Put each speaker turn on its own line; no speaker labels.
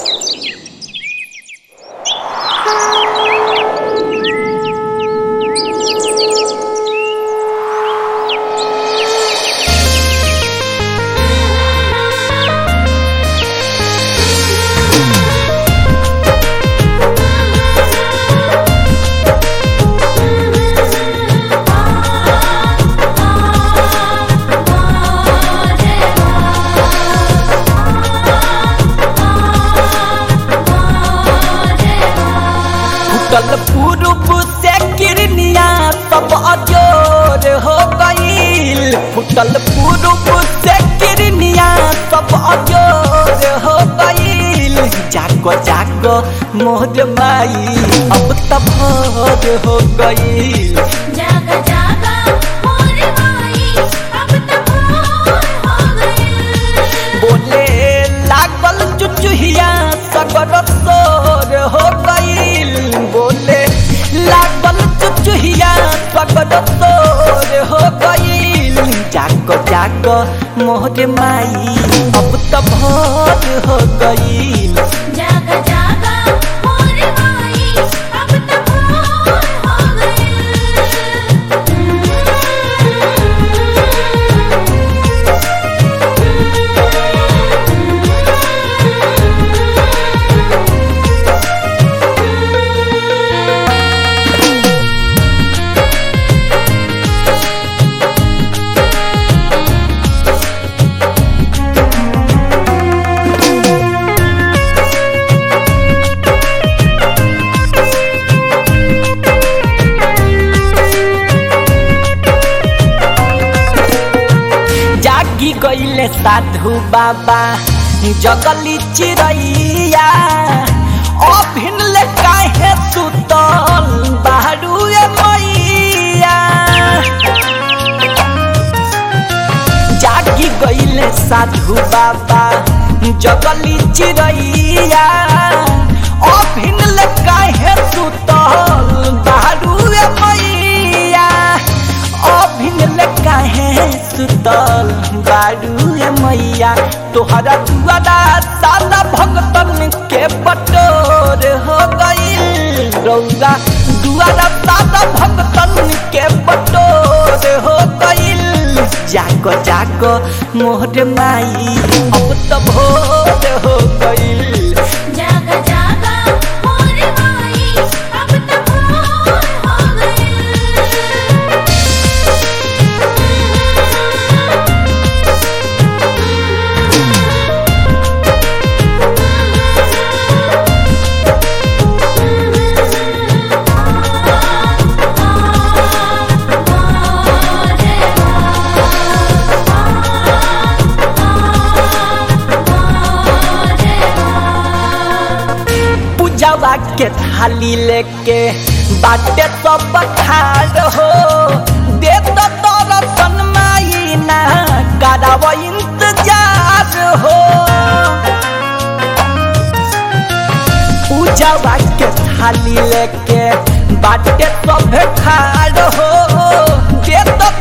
फुटल पूर्व से किरनिया सब अजोर हो गईल फुटल पूर्व से किरनिया सब अजोर हो गईल जागो जागो मोर माई अब तब भोर हो गईल
जागा जागा मोर माई अब तो भोर हो गइल
बोले लागल चुचुहिया सगर सोर हो गईल बोले लागल चुचुहिया सगर सोर हो गईल जाग जाग मोर माई अब तो भोर हो गईल
जागा जागा मोर माई अब तो भोर हो
जागी गईले साधु बाबा जगली चिड़ैया अभिनले काहे सुतल बाहरुए मैया जागी गईले साधु बाबा जगली चिड़ैया अभिनले काहे सुतल बाहरुए मैया अभिनले काहे सुतल बारूए मैया तोहरा दुआरा साला भगतन के बटोर हो गईल रौदा दुआरा साला भगतन के बटोर हो गईल जागो जागो मोहर माई अब तो भोर हो गईल
जागा जागा मोर माई अब तो भोर हो गइल
पूजावा के थाली लेके बाटे सब खाड़ हो दे तो तोरा सनमाई ना कराव इंतजार हो पूजावा के थाली लेके बाटे सब खाड़ हो दे तो